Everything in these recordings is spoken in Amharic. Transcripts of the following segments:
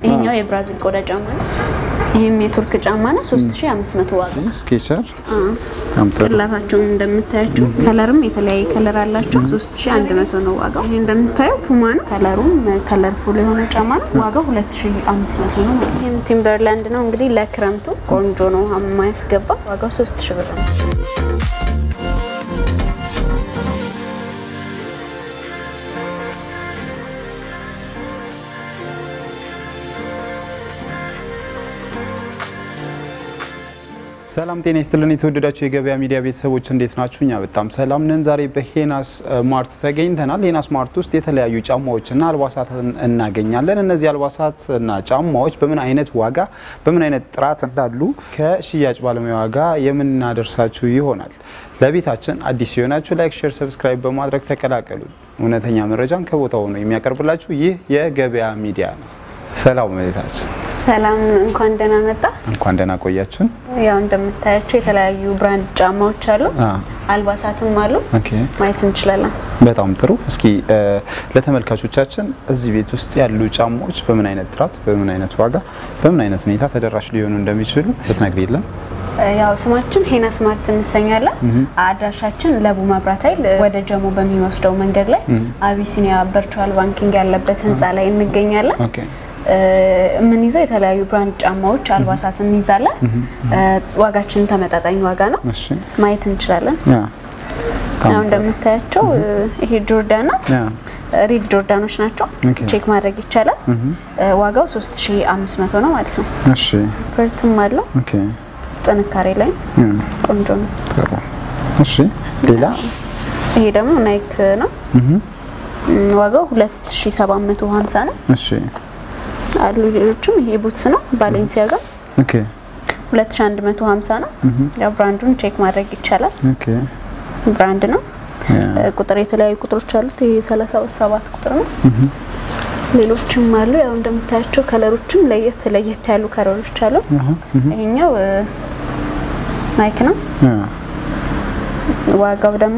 ይሄኛው የብራዚል ቆዳ ጫማ ነው። ይሄም የቱርክ ጫማ ነው። 3500 ዋጋ። ስኬቸር ቅላታቸውን እንደምታያቸው ከለርም የተለያየ ከለር አላቸው። 3100 ነው ዋጋው። ይሄ እንደምታየው ፑማ ነው። ከለሩም ከለርፉል የሆነ ጫማ ነው። ዋጋው 2500 ነው ማለት ነው። ይሄም ቲምበርላንድ ነው። እንግዲህ ለክረምቱ ቆንጆ ነው የማያስገባ ዋጋው 3000 ብር ነው። ሰላም ጤና ይስጥልን። የተወደዳችሁ የገበያ ሚዲያ ቤተሰቦች እንዴት ናችሁ? እኛ በጣም ሰላም ነን። ዛሬ በሄናስ ማርት ተገኝተናል። ሄናስ ማርት ውስጥ የተለያዩ ጫማዎችና አልባሳት እናገኛለን። እነዚህ አልባሳትና ጫማዎች በምን አይነት ዋጋ፣ በምን አይነት ጥራት እንዳሉ ከሽያጭ ባለሙያ ዋጋ የምናደርሳችሁ ይሆናል። ለቤታችን አዲስ የሆናችሁ ላይክ፣ ሼር፣ ሰብስክራይብ በማድረግ ተቀላቀሉ። እውነተኛ መረጃን ከቦታው ነው የሚያቀርብላችሁ ይህ የገበያ ሚዲያ ነው። ሰላም ቤታችን ሰላም፣ እንኳን ደህና መጣ። እንኳን ደህና ቆያችሁን። ያው እንደምታያቸው የተለያዩ ብራንድ ጫማዎች አሉ፣ አልባሳትም አሉ። ኦኬ ማየት እንችላለን። በጣም ጥሩ። እስኪ ለተመልካቾቻችን እዚህ ቤት ውስጥ ያሉ ጫማዎች በምን አይነት ጥራት፣ በምን አይነት ዋጋ፣ በምን አይነት ሁኔታ ተደራሽ ሊሆኑ እንደሚችሉ ብትነግሪልን። ያው ስማችን ሄናስ ማርት እንሰኛለን። አድራሻችን ለቡ መብራት ኃይል ወደ ጀሞ በሚወስደው መንገድ ላይ አቢሲኒያ ቨርቹዋል ባንኪንግ ያለበት ህንፃ ላይ እንገኛለን። ኦኬ የምንይዘው የተለያዩ ብራንድ ጫማዎች፣ አልባሳት እንይዛለን። ዋጋችን ተመጣጣኝ ዋጋ ነው። እሺ ማየት እንችላለን። ያ ያው እንደምታያቸው ይሄ ጆርዳን ነው። ያ ሪድ ጆርዳኖች ናቸው። ኦኬ። ቼክ ማድረግ ይቻላል። ዋጋው 3500 ነው ማለት ነው። እሺ ፍርትም አለው። ኦኬ ጥንካሬ ላይ ያ ቆንጆ ነው። ጥሩ እሺ ሌላ ይሄ ደግሞ ናይክ ነው። ም፣ ዋጋው 2750 ነው። እሺ አሉ ሌሎችም። ይሄ ቡትስ ነው ባሌንሲያጋ ኦኬ 2150 ነው። ያው ብራንዱን ቼክ ማድረግ ይቻላል። ኦኬ ብራንድ ነው። ያ ቁጥር የተለያዩ ቁጥሮች አሉት። ይሄ 37 ቁጥር ነው። ሌሎችም አሉ። ያው እንደምታያቸው ከለሮችም ለየት ለየት ያሉ ከለሮች አሉ። አሃ ይሄኛው ናይክ ነው። ያ ዋጋው ደግሞ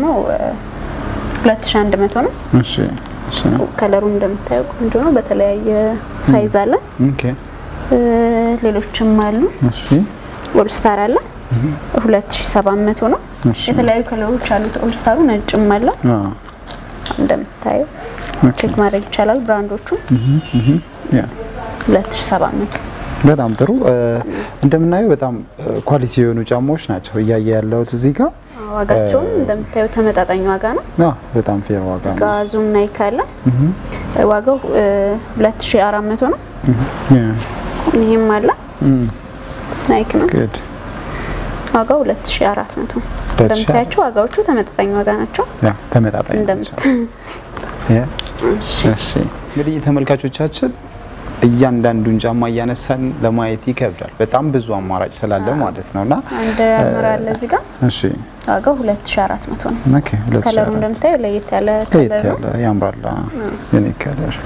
2100 ነው። እሺ እሺ ከለሩ እንደምታየው ቆንጆ ነው። በተለያየ ሳይዝ አለ። ኦኬ እ፣ ሌሎችም አሉ። እሺ ኦልስታር አለ 2700 ነው። እሺ የተለያዩ ከለሮች አሉት። ኦልስታሩ ነጭም አለ አ እንደምታየው ኦኬ ቼክ ማድረግ ይቻላል። ብራንዶቹ ያ 2700 በጣም ጥሩ እ፣ እንደምናየው በጣም ኳሊቲ የሆኑ ጫማዎች ናቸው እያየ ያለሁት እዚህ ጋር ዋጋቸውም እንደምታየው ተመጣጣኝ ዋጋ ነው። አ በጣም ፌር ዋጋ ነው። ጋ ዙም ናይክ አለ ዋጋው እ፣ 2400 ነው። ያ ይህም አለ እም ናይክ ነው። ጉድ ዋጋው 2400 እንደምታያቸው ዋጋዎቹ ተመጣጣኝ ዋጋ ናቸው። ያ ተመጣጣኝ እንደምት ናቸው። ያ እሺ እንግዲህ ተመልካቾቻችን እያንዳንዱን ጫማ እያነሳን ለማየት ይከብዳል። በጣም ብዙ አማራጭ ስላለ ማለት ነውና አንድ አምር አለ እዚህ ጋር እሺ ዋጋው 2400 ነው። ኦኬ ሁለት ሺህ ከለሩ አራት እንደምታየው ለየት ያለ ለየት ከለር ያለ ነው። ያምራል። የኔ ከለር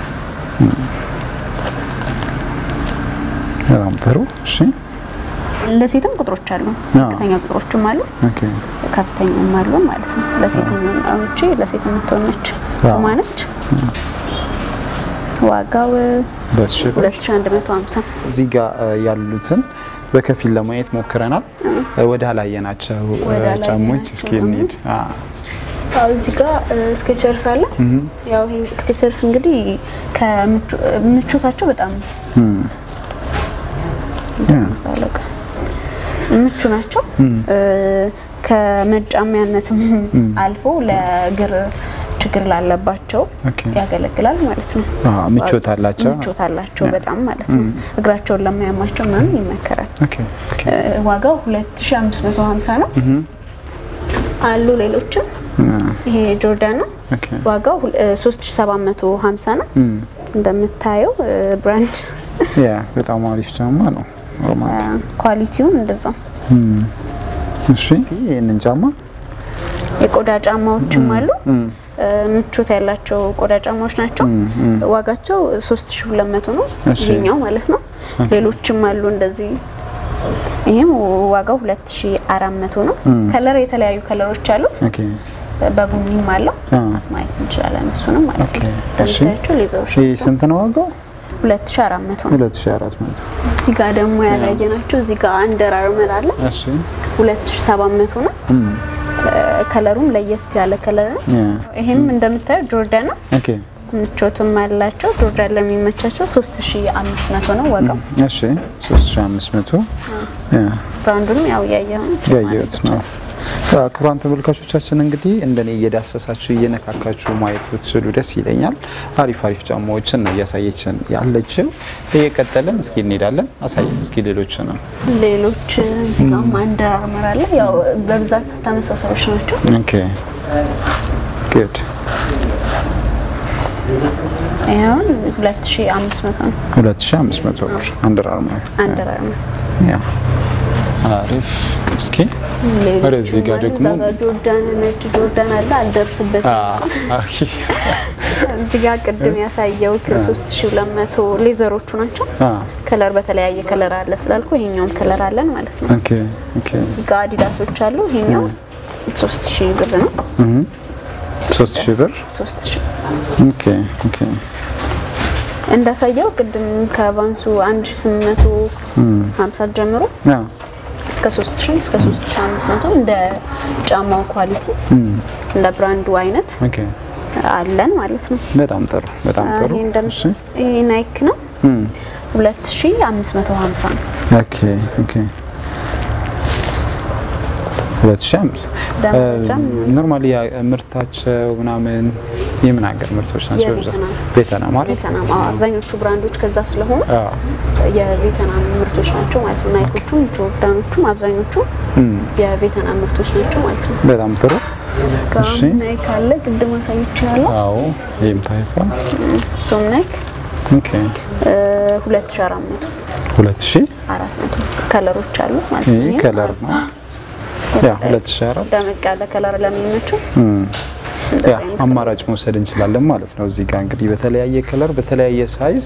በጣም ጥሩ። እሺ ለሴትም ቁጥሮች አሉ። ዝቅተኛ ቁጥሮችም አሉ፣ ኦኬ ከፍተኛም አሉ ማለት ነው። ለሴትም አውጪ ለሴት የምትሆነች አዎ። ማነች? ዋጋው ሁለት ሺህ ብር 2150 እዚህ ጋር እ, ያሉትን በከፊል ለማየት ሞክረናል። እ, ወደ አላየናቸው እ, ወደ አላየናቸው፣ ጫሞች እስኪ እንሂድ። አ አዎ እዚህ ጋር ስኬቸርስ አለ። ያው ይሄ ስኬቸርስ እንግዲህ ከምቾታቸው በጣም እም ያ ባለቀ ምቹ ናቸው። ከመጫሚያነትም አልፎ ለእግር ችግር ላለባቸው ኦኬ ያገለግላል ማለት ነው። አ ምቾት አላቸው። ምቾት አላቸው በጣም ማለት ነው። እግራቸውን ለማያማቸው ምናምን ይመከራል። ኦኬ ኦኬ እ፣ ዋጋው 2550 ነው። አሉ ሌሎችም አ ይሄ ጆርዳን ነው። ኦኬ ዋጋው ሁል- እ፣ 3750 ነው። እም እንደምታየው እ፣ ብራንድ ያ በጣም አሪፍ ጫማ ነው። ሮማን ኳሊቲውን እንደዛው እም እሺ ይሄንን ጫማ የቆዳ ጫማዎችም አሉ። እም እ፣ ምቾት ያላቸው ቆዳ ጫማዎች ናቸው። ዋጋቸው 3200 ነው እሺ። ይሄኛው ማለት ነው። ሌሎችም አሉ እንደዚህ። ይሄም ዋጋው 2400 ነው። ከለር የተለያዩ ከለሮች አሉት። ኦኬ በቡኒም አለው አ ማየት እንችላለን። እሱንም ማለት ኦኬ ነው። እሺ እንደምታያቸው ሌዘሮች ይሄ ስንት ነው ዋጋው? 2400 ነው። 2400 እዚህ ጋር ደግሞ ያላየናቸው እዚህ ጋር አንደር አርመር አለ እሺ 2700 ነው። ከለሩም ለየት ያለ ከለር ነው። ያ ይሄም እንደምታየው ጆርዳን ነው። ኦኬ ምቾትም አላቸው። ጆርዳን ለሚመቻቸው 3500 ነው ዋጋው። እሺ 3500 ያ ብራንዱንም ያው ያየው ያየሁት ነው። ክቡራን ተመልካቾቻችን እንግዲህ እንደኔ እየዳሰሳችሁ እየነካካችሁ ማየት ብትችሉ ደስ ይለኛል። አሪፍ አሪፍ ጫማዎችን ነው እያሳየችን ያለችው። እየቀጠለን እስኪ እንሄዳለን። አሳየን እስኪ ሌሎች ነው። ሌሎች እዚህ ጋርም አንደር አርመር አለ። ያው በብዛት ተመሳሳዮች ናቸው። ኦኬ ጉድ ይሄውን 2500 ነው 2500 ብር አንደር አርመር አንደር አርመር። ያ አሪፍ። እስኪ ሌሎቹም ወደዚህ ጋር አሉ። ደግሞ እዛ ጋር ጆርዳን ነጭ ጆርዳን አለ። አልደርስበትም። አ ኦኬ እዚህ ጋር ቅድም ያሳየው ከ3200 ሌዘሮቹ ናቸው። አ ከለር በተለያየ ከለር አለ ስላልኩ ይሄኛውም ከለር አለን ማለት ነው። ኦኬ ኦኬ እዚህ ጋር አዲዳሶች አሉ። ይሄኛው 3000 ብር ነው። እህ 3000 ብር 3000 ኦኬ ኦኬ እንዳሳየው ቅድም ከባንሱ 1850 ጀምሮ ያ እስከ 3000 እስከ 3500 እንደ ጫማው ኳሊቲ እንደ ብራንዱ አይነት ኦኬ አለን ማለት ነው። በጣም ጥሩ በጣም ጥሩ ይሄ እንደም እሺ ይሄ ናይክ ነው 2550 ነው። ኦኬ ኦኬ ሁለት ሺህ አምስት ደረጃም ኖርማሊ ምርታቸው ምናምን የምን ሀገር ምርቶች ናቸው? በብዛት የቬትናም። ቬትናም ማለት ቬትናም አዎ፣ አብዛኞቹ ብራንዶች ከዛ ስለሆኑ አዎ። የቬትናም ምርቶች ናቸው ማለት ነው። ናይኮቹም ጆርዳኖቹም አብዛኞቹ የቬትናም ምርቶች ናቸው ማለት ነው። በጣም ጥሩ እሺ። ጋም ናይክ አለ ቅድም አሳይቼዋለሁ። አዎ ይህም ታይቷል። ሶም ናይክ ኦኬ 2400 ሁለት ሺህ 400 ከለሮች አሉ ማለት ይህ ነው። ይሄ ከለር ነው ያ ሁለት ሺህ አራት ደመቅ ያለ ከለር ለሚመቸው ያ አማራጭ መውሰድ እንችላለን ማለት ነው። እዚህ ጋር እንግዲህ በተለያየ ከለር፣ በተለያየ ሳይዝ፣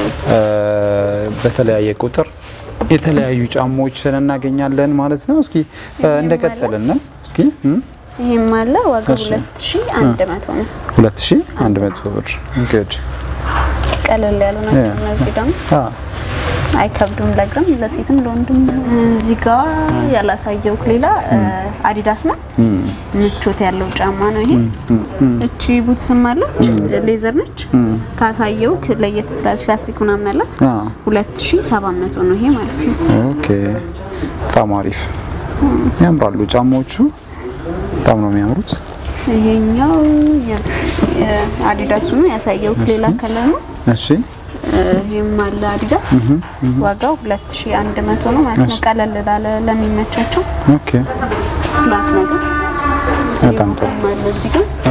በተለያየ ቁጥር የተለያዩ ጫማዎችን እናገኛለን ማለት ነው። እስኪ እንደቀጠልን ነው። እስኪ እም፣ ይሄም አለ ዋጋው እሺ። 2100 ነው። 2100 ብር ጉድ ቀለል ያሉ ናቸው ያ። እነዚህ ደግሞ አ አይከብዱም ለእግርም ለሴትም ለወንድም። እዚህ ጋር ያላሳየው ሌላ አዲዳስ ነው። ምቾት ያለው ጫማ ነው ይሄ። እቺ ቡትስም አለች ሌዘር ነች። ካሳየው ለየት ትላለች። ፕላስቲክ ምናምን አላት። አ 2700 ነው ይሄ ማለት ነው። ኦኬ በጣም አሪፍ ያምራሉ ጫማዎቹ በጣም ነው የሚያምሩት። ይሄኛው አዲዳሱ ነው ያሳየው ሌላ ከለር ነው። እሺ ይሄም አለ አዲዳስ ዋጋው 2100 ነው ማለት ነው። ቀለል ላለ ለሚመቻቸው ኦኬ ፍላት ነገር በጣም ጥሩ ይሄም አለ እዚህ ጋር አ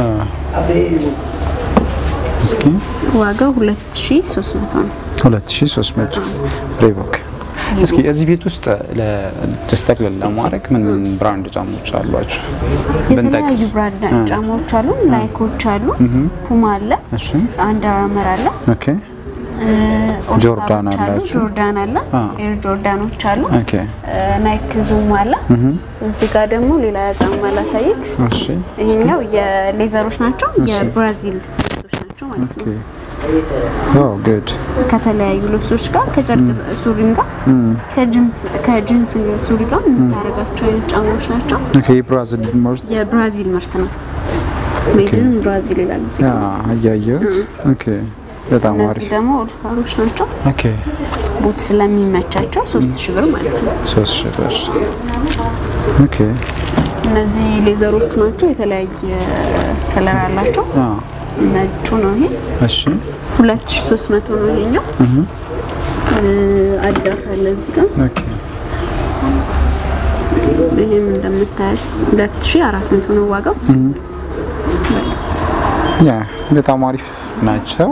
እስኪ ዋጋው 2300 ነው። 2300 ሪቦክ እስኪ እዚህ ቤት ውስጥ ለስተክል ለማድረግ ምን ምን ብራንድ ጫማዎች አሏችሁ? የተለያዩ ብራንድ ጫማዎች አሉ። ናይኮች አሉ፣ ፑማ አለ፣ እሺ አንደር አርመር አለ፣ ኦኬ ኦልስታሮች ጆርዳን አሉ፣ አላችሁ? ጆርዳን አለ፣ አ። ኤር ጆርዳኖች አሉ፣ ኦኬ ናይክ ዙም አለ። እዚህ ጋር ደግሞ ሌላ ጫማ ላሳይክ። እሺ ይሄኛው የሌዘሮች ናቸው፣ የብራዚል ልብሶች ናቸው ማለት ኦኬ ነው። ኦ ጉድ ከተለያዩ ልብሶች ጋር ከጨርቅ ሱሪም ጋር ከጂንስ ከጂንስ ሱሪ ጋር የምታደርጋቸው አይነት ጫማዎች ናቸው። ኦኬ ብራዚል ምርት የብራዚል ምርት ነው። ሜድን ብራዚል ይላል እዚህ ያ አያየሁት ኦኬ በጣም እነዚህ አሪፍ ደግሞ ኦልስታሮች ናቸው። ኦኬ ቡት ስለሚመቻቸው ሶስት ሺህ ብር ማለት ነው። ሶስት ሺህ ብር ኦኬ እነዚህ ሌዘሮቹ ናቸው። የተለያየ ከለር አላቸው። አ ነጩ ነው ይሄ እሺ ሁለት ሺህ ሶስት መቶ ነው ይሄኛው። አዲዳስ አለ እዚህ ጋር ኦኬ ይሄም እንደምታያል ሁለት ሺህ አራት መቶ ነው ዋጋው። ያ በጣም አሪፍ ናቸው።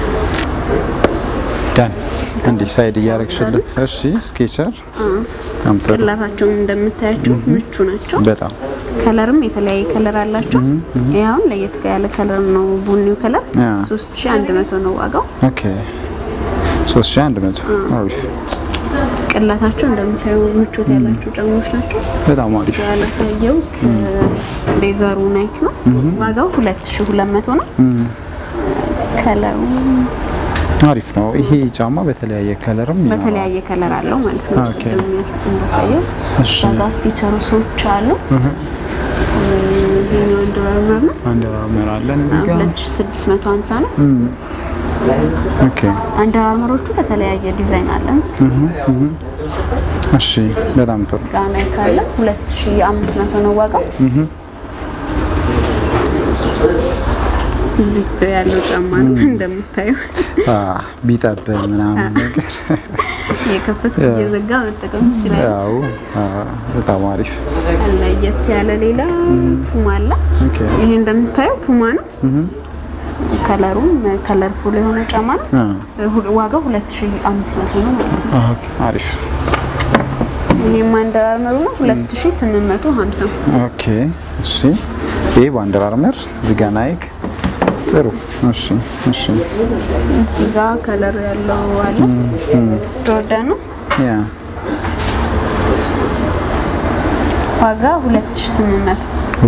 ዳን እንዲህ ሳይድ እያረግሽለት እሺ ስኬቸር በጣም ጥሩ ቅላታቸውን እንደምታያቸው ምቹ ናቸው። በጣም ከለርም የተለያየ ከለር አላቸው። ይሄ አሁን ለየት ያለ ከለር ነው፣ ቡኒው ከለር ያ 3100 ነው ዋጋው። ኦኬ 3100 አሪፍ ቅላታቸው እንደምታዩ ምቾት ያላቸው ጫማዎች ናቸው። በጣም አሪፍ ያላሳየው ሌዘሩ ናይክ ነው። ዋጋው 2200 ነው። ከለሩ አሪፍ ነው። ይሄ ጫማ በተለያየ ከለርም ይኖራል። በተለያየ ከለር አለው ማለት ነው። ኦኬ። ቅድም የሚያስ- እንዳሳየው እሺ። ዋጋ ስኬቸሮሶች አሉ። ይሄኛው አንደር አርመር ነው። አንድ አርመር አለን እዚህ ጋር 2650 ነው። እም፣ ኦኬ አንደር አርመሮቹ በተለያየ ዲዛይን አለን። እሺ፣ በጣም ጥሩ ጋና ካለ 2500 ነው ዋጋው። እዚህ ጋ ያለው ጫማ ነው እንደምታየው አ ቢጠብ ምናምን ነገር የከፈት እየዘጋ መጠቀም ትችላለህ። ያው አ በጣም አሪፍ ለየት ያለ ሌላ ፑማ አለ። ኦኬ ይሄ እንደምታየው ፑማ ነው። ከለሩም ከለርፉል የሆነ ጫማ ነው። አ ሁ- ዋጋው 2500 ነው ማለት ነው። ኦኬ አሪፍ ይሄም አንደር አርመሩ ነው 2850 ኦኬ እሺ ይሄ በአንደር አርመር እዚህ ጋር ናይክ ጥሩ እሺ እሺ እዚህ ጋር ከለር ያለው አለ ጆርዳን ነው። ያ ዋጋ 2800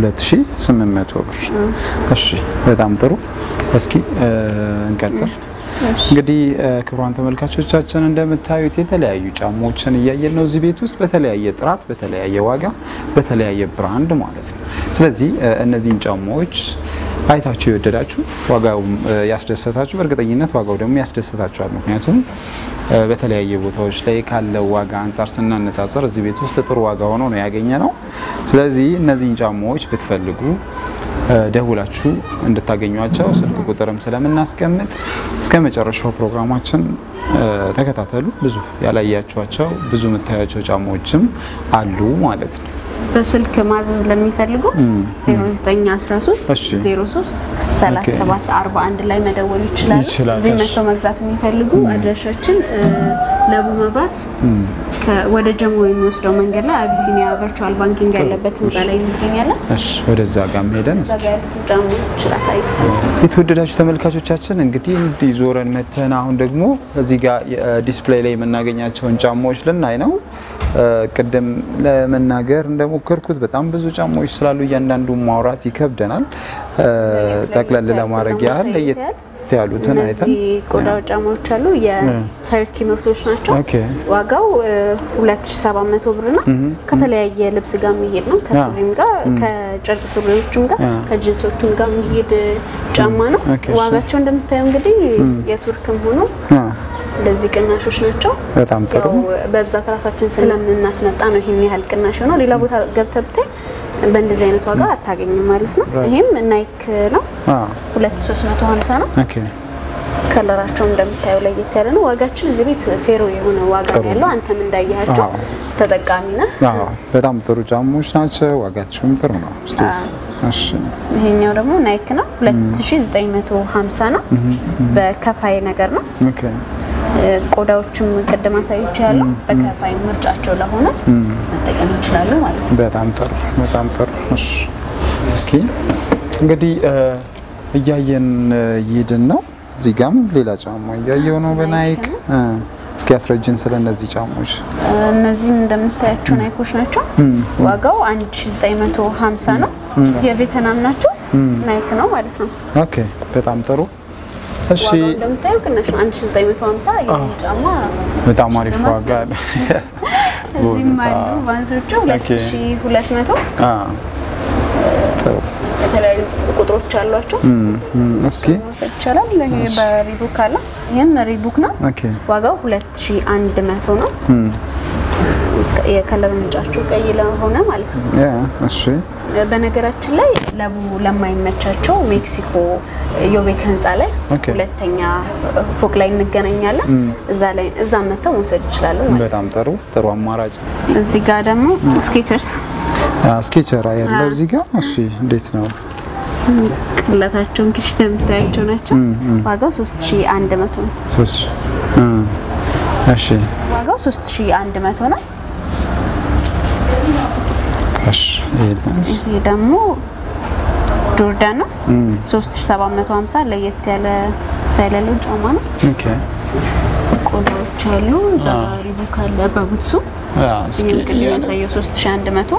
2800 ብር እሺ በጣም ጥሩ እስኪ እ፣ እንቀጥል እንግዲህ እ፣ ክቡራን ተመልካቾቻችን እንደምታዩት የተለያዩ ጫማዎችን እያየን ነው እዚህ ቤት ውስጥ በተለያየ ጥራት በተለያየ ዋጋ በተለያየ ብራንድ ማለት ነው ስለዚህ እ፣ እነዚህን ጫማዎች አይታችሁ የወደዳችሁ ዋጋውም እ፣ ያስደሰታችሁ በእርግጠኝነት ዋጋው ደግሞ ያስደስታችኋል ምክንያቱም እ፣ በተለያየ ቦታዎች ላይ ካለው ዋጋ አንጻር ስናነጻጸር እዚህ ቤት ውስጥ ጥሩ ዋጋ ሆኖ ነው ያገኘ ነው ስለዚህ እነዚህን ጫማዎች ብትፈልጉ እ፣ ደውላችሁ እንድታገኟቸው ስልክ ቁጥርም ስለምናስቀምጥ እስከ መጨረሻው ፕሮግራማችን እ፣ ተከታተሉ። ብዙ ያላያችኋቸው ብዙ የምታያቸው ጫማዎችም አሉ ማለት ነው። በስልክ ማዘዝ ለሚፈልጉ 0913 እሺ። 03 37 41 ላይ መደወል ይችላሉ። ይችላል፣ እዚህ እሺ። መጥተው መግዛት የሚፈልጉ አድራሻችን እ፣ ለቡ መብራት ከ- ወደ ጀሞ የሚወስደው መንገድ ላይ አቢሲኒያ ቨርቹዋል ባንኪንግ ያለበት ህንፃ ላይ እንገኛለን። እሺ ወደዛ ጋር ሄደን እስኪ ገበያ ያሉት ጫማዎች ላሳይ። የተወደዳችሁ ተመልካቾቻችን እንግዲህ እንዲህ ዞረን መተን አሁን ደግሞ እዚህ ጋር ዲስፕሌይ ላይ የምናገኛቸውን ጫማዎች ልናይ ነው። እ፣ ቅድም ለመናገር እንደሞከርኩት በጣም ብዙ ጫማዎች ስላሉ እያንዳንዱ ማውራት ይከብደናል። እ፣ ጠቅለል ለማድረግ ያህል ለየት ያሉትን አይተን እነዚህ ቆዳ ጫማዎች አሉ። የተርኪ ምርቶች ናቸው። ኦኬ ዋጋው እ፣ 2700 ብር ነው። ከተለያየ ልብስ ጋር የሚሄድ ነው። ከሱሪም ጋር ከጨርቅ ሱሪዎችም ጋር አ። ከጅንሶችም ጋር የሚሄድ ጫማ ነው። ኦኬ፣ እሺ። ዋጋቸው እንደምታየው እንግዲህ የቱርክም ሆኖ አ፣ እንደዚህ ቅናሾች ናቸው። በጣም ጥሩ ያው በብዛት ራሳችን ስለምናስመጣ ነው ይህን ያህል ቅናሽ ነው። ሌላ ቦታ ገብተህ ብታይ በእንደዚህ አይነት ዋጋ አታገኝም ማለት ነው። Right. ይህም ናይክ ነው። አ፣ 2350 ነው። ኦኬ ከለራቸው እንደምታየው ለየት ያለ ነው። ዋጋችን እዚህ ቤት ፌሮ የሆነ ዋጋ ነው ጥሩ ያለው። አንተም እንዳያቸው አዎ። ተጠቃሚ ነህ። አዎ በጣም ጥሩ ጫማዎች ናቸው። ዋጋቸውም ጥሩ ነው። እስቲ እሺ ይሄኛው ደግሞ ናይክ ነው 2950 ነው። በከፋይ ነገር ነው። ኦኬ እ፣ ቆዳዎችም ቅድም አሳይቼ ያለው በከፋይ ምርጫቸው ለሆነ መጠቀም ይችላሉ ማለት ነው። በጣም ጥሩ በጣም ጥሩ። እሺ እስኪ እንግዲህ እ፣ እያየን እ፣ እየሄድን ነው። እዚህ ጋም ሌላ ጫማ እያየው ነው በናይክ እ፣ እስኪ አስረጅን ስለ እነዚህ ጫማዎች። እ፣ እነዚህም እንደምታያቸው ናይኮች ናቸው። ዋጋው 1950 ነው። የቬትናም ናቸው። ናይክ ነው ማለት ነው። ኦኬ በጣም ጥሩ። እሺ ዋጋው እንደምታየው ቅናሽ ነው። 1950 ይህ ጫማ በጣም አሪፍ ዋጋ አለ። እዚህም አሉ ባንሶቹ 2200 አ ጥሩ የተለያዩ ቁጥሮች አሏቸው እም፣ እም፣ እስኪ መውሰድ ይቻላል። ይሄ በሪቡክ አለ። ይህም ሪቡክ ነው። ኦኬ ዋጋው 2100 ነው። እም፣ የከለር ምንጫቸው ቀይ ለሆነ ማለት ነው። ያ እሺ በነገራችን ላይ ለቡ ለማይመቻቸው ሜክሲኮ ዮቤክ ህንፃ ላይ ኦኬ። ሁለተኛ ፎቅ ላይ እንገናኛለን። እዛ ላይ እዛ መጥተው መውሰድ ይችላሉ ማለት ነው። በጣም ጥሩ ጥሩ አማራጭ እዚህ ጋር ደግሞ ስኬቸርስ ስኬቸራ ያለው እዚህ ጋር እሺ እንዴት ነው ቅለታቸው እንግዲህ እንደምታያቸው ናቸው። ዋጋው 3100 ነው። ሶስት እ፣ እሺ ዋጋው 3100 ነው። እሺ ይሄንስ ይሄ ደግሞ ጆርዳን ነው 3750 ለየት ያለ ስታይል ያለው ጫማ ነው። ኦኬ ቆዳዎች አሉ። እዛ ጋር ሪቡክ አለ በቡትሱ ያ እስኪ ይህም ቅድም ያሳየው 3100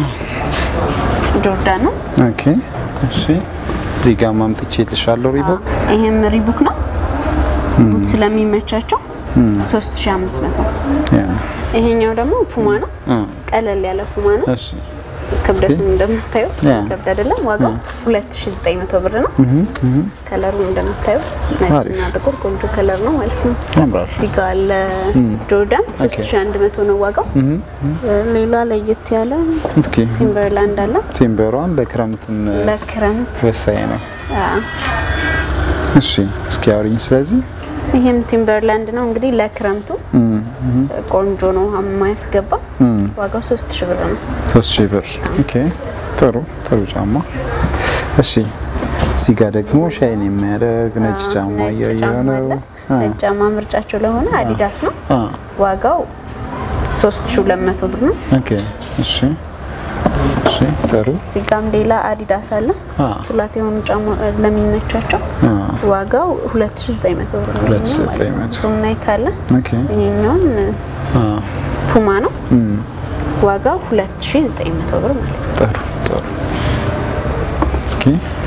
ጆርዳን ነው። ኦኬ እሺ እዚህ ጋር ማምጥቼ ልሻለሁ ሪቦክ ይሄም ሪቡክ ነው ቡት ስለሚመቻቸው 3500 ያ ይሄኛው ደግሞ ፑማ ነው። አ ቀለል ያለ ፑማ ነው። እሺ ክብደቱን እንደምታየው ያ። ከብድ አይደለም። ዋጋው 2900 ብር ነው። ከለሩ እንደምታየው ነጭና አሪፍ። ጥቁር ቆንጆ ከለር ነው ማለት ነው። ያምራል። እዚህ ጋር አለ ጆርዳን 3100 ነው ዋጋው። ሌላ ለየት ያለ እስኪ ቲምበርላንድ አለ ቲምበሯን ለክረምትም ለክረምት ወሳኝ ነው። አ፣ እሺ እስኪ አውሪኝ ስለዚህ ይሄም ቲምበርላንድ ነው እንግዲህ ለክረምቱ ቆንጆ ነው የማያስገባ ዋጋው 3000 ብር ነው። ሶስት ሺህ ብር ኦኬ ጥሩ ጥሩ ጫማ እሺ እዚህ ጋር ደግሞ ሻይን የሚያደርግ ነጭ ጫማ ነጭ እያየሁ ጫማ ነው አለ። ነጭ ጫማ ምርጫቸው ለሆነ አዲዳስ ነው አ ዋጋው 3200 ብር ነው። ኦኬ እሺ እሺ ጥሩ እዚህ ጋም ሌላ አዲዳስ አለ አ ፍላት የሆኑ ጫማ ለሚመቻቸው አ ዋጋው 2900 ብር ነው። ይሄኛው ማለት ነው። 2900 ዙም ናይክ አለ። ኦኬ ይሄኛውን አ ፑማ ነው እም ዋጋው 2900 ብር ማለት ነው። ጥሩ ጥሩ እስኪ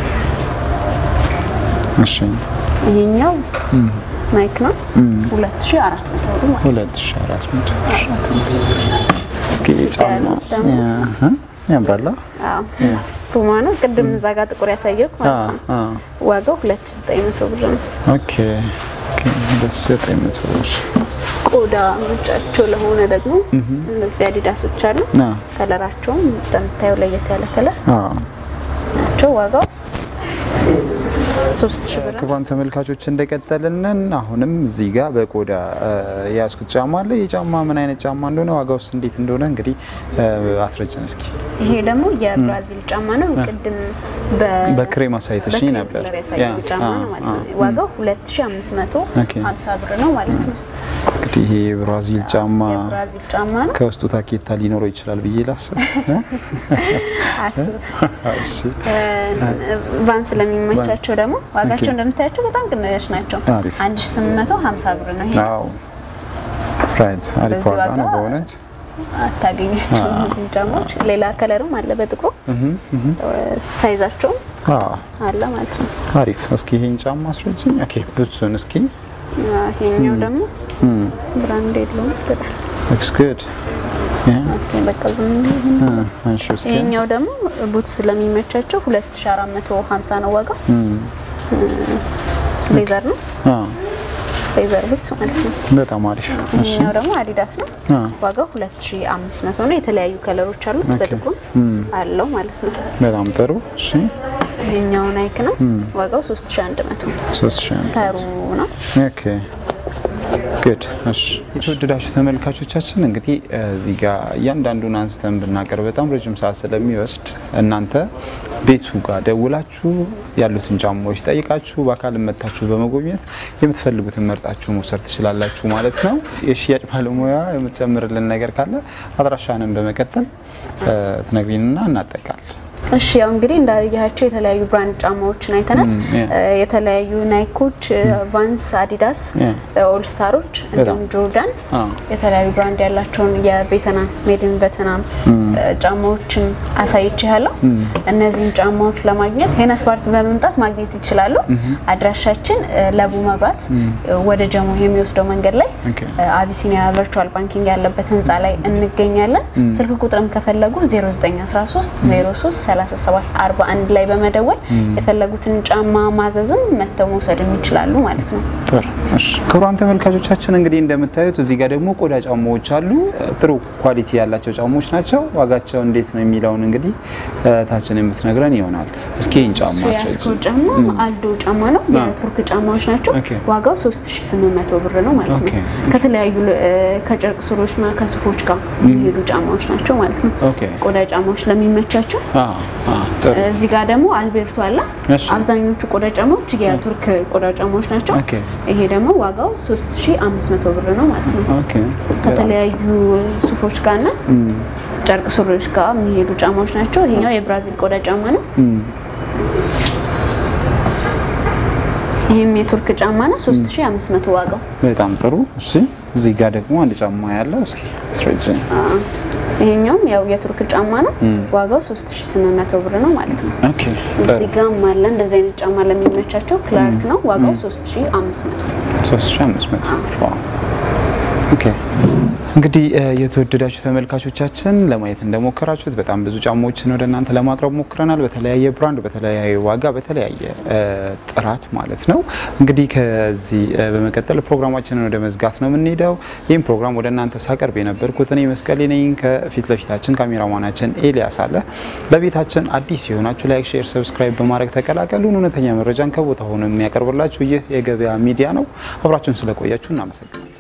እሺ ይሄኛው ናይክ ነው 2400 ብር ማለት ነው። ሁለት ሺህ አራት መቶ እስኪ ጫማ ያሉት ደግሞ ያህ ያምራል አዎ ፑማ ነው። ቅድም እዛ ጋር ጥቁር ያሳየው አ ማለት ነው። አ ዋጋው 2900 ብር ነው። ኦኬ ኦኬ ሁለት ሺህ ዘጠኝ መቶ ብር ቆዳ ምርጫቸው ለሆነ ደግሞ እነዚህ አዲዳሶች አሉ። አ ከለራቸውም እንደምታየው ለየት ያለ ከለር አ ናቸው። ዋጋው 3000 ብር ነው። ክቡራን ተመልካቾች እንደቀጠልንን አሁንም እዚህ ጋር በቆዳ እ፣ የያዝኩት ጫማ አለ። ይህ ጫማ ምን አይነት ጫማ እንደሆነ ዋጋ ውስጥ እንዴት እንደሆነ እንግዲህ እ፣ አስረጅን እስኪ። ይሄ ደግሞ የብራዚል ጫማ ነው። ቅድም በ በክሬም አሳይተሽኝ በክሬም ነበር። ከለር ያሳየው ያ፣ ጫማ አ፣ ነው ማለት አ። ነው። ዋጋው 2550 ብር ነው ማለት ነው። እንግዲህ ይሄ የብራዚል ጫማ የብራዚል ጫማ ነው። ከውስጡ ታኬታ ሊኖረው ይችላል ብዬ ላስብ። እ? አስብ እሺ ቫንስ ለሚመቻቸው ደግሞ ዋጋቸው እንደምታያቸው በጣም ቅናሽ ናቸው። አሪፍ። 1850 ብር ነው። ይሄ አዎ ራይት አሪፍ በዚህ ዋጋ ነው ዋጋ በእውነት አታገኛቸው እነዚህን ጫማዎች። ሌላ ከለርም አለ በጥቁሩ ሳይዛቸውም አዎ አለ ማለት ነው። አሪፍ እስኪ ይሄን ጫማ አስረጅኝ ኦኬ ብትሱን እስኪ ይሄኛው ደግሞ ብራንድ የለውም በጣም ሉክስ ጉድ ኦኬ፣ በቃ ዝም ብሎ አንሺ እስኪ ይሄኛው ደግሞ ቡት ስለሚመቻቸው 2450 ነው ዋጋው። ሌዘር ነው አዎ ሌዘር ቡትስ ማለት ነው። በጣም አሪፍ እሺ ይሄኛው ደግሞ አዲዳስ ነው። አ ዋጋው 2500 ነው። የተለያዩ ከለሮች አሉት በጥቁር አለው ማለት ነው። በጣም ጥሩ እሺ ይሄኛው ናይክ ነው። ዋጋው 3100 ሶስት ሺህ አንድ ፈሩ ነው። ኦኬ ጉድ እሺ የተወደዳችሁ ተመልካቾቻችን እንግዲህ እዚህ ጋር እያንዳንዱን አንስተን ብናቀርብ በጣም ረጅም ሰዓት ስለሚወስድ እናንተ ቤቱ ጋር ደውላችሁ ያሉትን ጫማዎች ጠይቃችሁ በአካል መታችሁ በመጎብኘት የምትፈልጉትን መርጣችሁ መውሰድ ትችላላችሁ ማለት ነው። የሽያጭ ባለሙያ የምትጨምርልን ነገር ካለ አድራሻንን በመቀጠል ትነግሪንና እናጠቃል። እሺ ያው እንግዲህ እንዳያቸው የተለያዩ ብራንድ ጫማዎችን አይተናል። ም፣ ያ። እ፣ የተለያዩ ናይኮች፣ ቫንስ፣ አዲዳስ፣ ያ። ኦልስታሮች እንዲሁም ጆርዳን አ የተለያዩ ብራንድ ያላቸውን የቬትናም ሜድን ቬትናም ጫማዎችን አሳይቼ ያለው እነዚህን ጫማዎች ለማግኘት ሄነስ ፓርት በመምጣት ማግኘት ይችላሉ። አድራሻችን እ፣ ለቡ መብራት እ፣ ወደ ጀሞ የሚወስደው መንገድ ላይ ኦኬ። እ፣ አቢሲኒያ ቨርቹዋል ባንኪንግ ያለበት ህንፃ ላይ እንገኛለን። ስልክ ቁጥርም ከፈለጉ 0913 03 37 41 ላይ በመደወል የፈለጉትን ጫማ ማዘዝም መተው መውሰድም ይችላሉ ማለት ነው። ጥሩ እሺ። ክቡራን ተመልካቾቻችን እንግዲህ እንደምታዩት እዚህ ጋር ደግሞ ቆዳ ጫማዎች አሉ። ጥሩ ኳሊቲ ያላቸው ጫማዎች ናቸው። ዋጋቸው እንዴት ነው የሚለውን እንግዲህ ታችን የምትነግረን ይሆናል። እስኪ ይህን ጫማ ያስኮ አስረጅ። ጫማ አልዶ ጫማ ነው። የቱርክ ጫማዎች ናቸው። ኦኬ። ዋጋው 3800 ብር ነው ማለት ነው። ኦኬ። ከተለያዩ እ፣ ከጨርቅ ስሮችና ከሱፎች ጋር የሚሄዱ ጫማዎች ናቸው ማለት ነው። ኦኬ። ቆዳ ጫማዎች ለሚመቻቸው አ አ ጥሩ እዚህ ጋር ደግሞ አልቤርቶ አለ። እሺ። አብዛኞቹ ቆዳ ጫማዎች የቱርክ ቆዳ ጫማዎች ናቸው። ኦኬ። ይሄ ደግሞ ዋጋው 3500 ብር ነው ማለት ነው። ኦኬ። ከተለያዩ ሱፎች ጋር እና ጨርቅ ሱሪዎች ጋር የሚሄዱ ጫማዎች ናቸው። ይሄኛው የብራዚል ቆዳ ጫማ ነው። ይህም የቱርክ ጫማ ነው። 3500 ዋጋው። በጣም ጥሩ እሺ። እዚህ ጋር ደግሞ አንድ ጫማ ያለው እስኪ አስረጅኝ። ይሄኛውም ያው የቱርክ ጫማ ነው። ዋጋው 3800 ብር ነው ማለት ነው። ኦኬ እዚህ ጋርም አለ እንደዚህ አይነት ጫማ ለሚመቻቸው ክላርክ ነው። ዋጋው 3500 3500 ዋው። ኦኬ እንግዲህ የተወደዳችሁ ተመልካቾቻችን ለማየት እንደሞከራችሁት በጣም ብዙ ጫማዎችን ወደ እናንተ ለማቅረብ ሞክረናል። በተለያየ ብራንድ፣ በተለያየ ዋጋ፣ በተለያየ ጥራት ማለት ነው። እንግዲህ ከዚህ በመቀጠል ፕሮግራማችንን ወደ መዝጋት ነው የምንሄደው። ይህም ፕሮግራም ወደ እናንተ ሳቀርብ የነበርኩት እኔ መስቀሌ ነኝ። ከፊት ለፊታችን ካሜራማናችን ኤልያስ አለ። ለቤታችን አዲስ የሆናችሁ ላይክ፣ ሼር፣ ሰብስክራይብ በማድረግ ተቀላቀሉን። እውነተኛ መረጃን ከቦታ ሆኖ የሚያቀርብላችሁ ይህ የገበያ ሚዲያ ነው። አብራችሁን ስለቆያችሁ እናመሰግናለን።